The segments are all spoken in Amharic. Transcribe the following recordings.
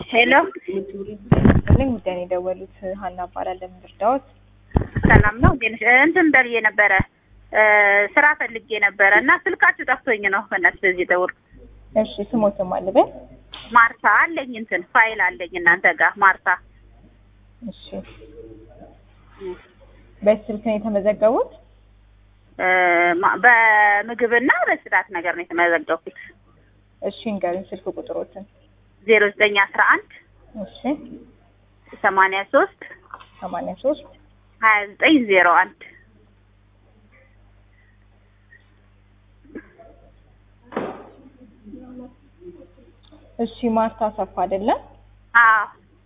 ሄሎ ልኝ ጉዳይ ነው የደወሉት። ሀና እባላለሁ። ምን ልርዳዎት? ሰላም ነው እንዴት ነሽ? እንትን በልዬ ነበረ እ ስራ ፈልጌ ነበረ እና ስልካችሁ ጠፍቶኝ ነው በእናትሽ በዚህ ደውል እሺ ስሞትም አልበል። ማርታ አለኝ እንትን ፋይል አለኝ እናንተ ጋር ማርታ እሺ በስልክ ነው የተመዘገቡት? እ ማ- በምግብና በጽዳት ነገር ነው የተመዘገብኩት እሺ እንገሩኝ ስልክ ቁጥሮትን። ዜሮ ዘጠኝ አስራ አንድ እሺ ሰማንያ ሶስት ሰማንያ ሶስት ሀያ ዘጠኝ ዜሮ አንድ እሺ ማርታ አሰፋ አይደለም? አዎ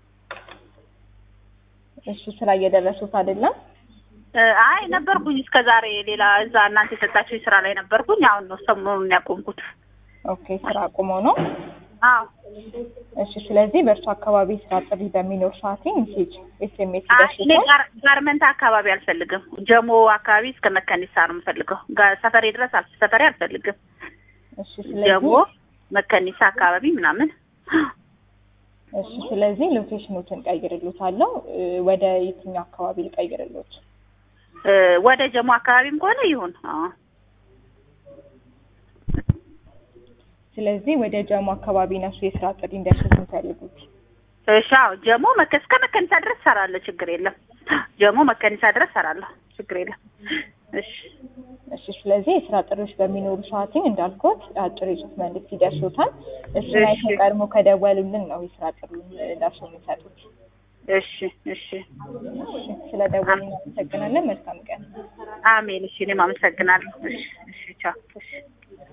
እሺ ስራ እየደረሱት አይደለም? እ አይ ነበርኩኝ እስከ ዛሬ ሌላ እዛ እናንተ የሰጣችሁ ስራ ላይ ነበርኩኝ አሁን ነው ሰሞኑን ያቆምኩት ኦኬ ስራ አቁመው ነው? አዎ እሺ ስለዚህ በእርሱ አካባቢ ስራ ጥሪ በሚኖር ሰዓት ሜሴጅ ኤስኤምኤስ አይ እኔ ይደርሱታል። ጋር- ጋርመንት አካባቢ አልፈልግም። ጀሞ አካባቢ እስከ መከኒሳ ነው የምፈልገው። ጋ- ሰፈሬ ድረስ አል ሰፈሬ አልፈልግም። እሺ ጀሞ ስለዚህ መከኒሳ አካባቢ ምናምን እሺ ስለዚህ ሎኬሽኑትን ቀይርሉታለሁ። እ ወደ የትኛው አካባቢ ልቀይርሉት? እ ወደ ጀሞ አካባቢም ከሆነ ይሁን። አዎ ስለዚህ ወደ ጀሞ አካባቢ ነሱ የስራ ጥሪ እንዲያሸት የሚፈልጉት። እሺ አዎ ጀሞ መከ እስከ መከኒሳ ድረስ ሰራለሁ፣ ችግር የለም። ጀሞ መከኒሳ ድረስ ሰራለሁ፣ ችግር የለም። እሺ እሺ ስለዚህ የስራ ጥሪዎች በሚኖሩ ሰዓትኝ እንዳልኩት አጭር የጽሁፍ መልዕክት ይደርሶታል። እሱን አይተው እሺ። ቀድሞ ከደወሉልን ነው የስራ ጥሪውን ደርሶ የሚሰጡት። እሺ እሺ እሺ ስለ ደወሉኝ አመሰግናለን። መልካም ቀን። አሜን። እሺ እኔም አመሰግናለሁ። እሺ እሺ ቻው። እሺ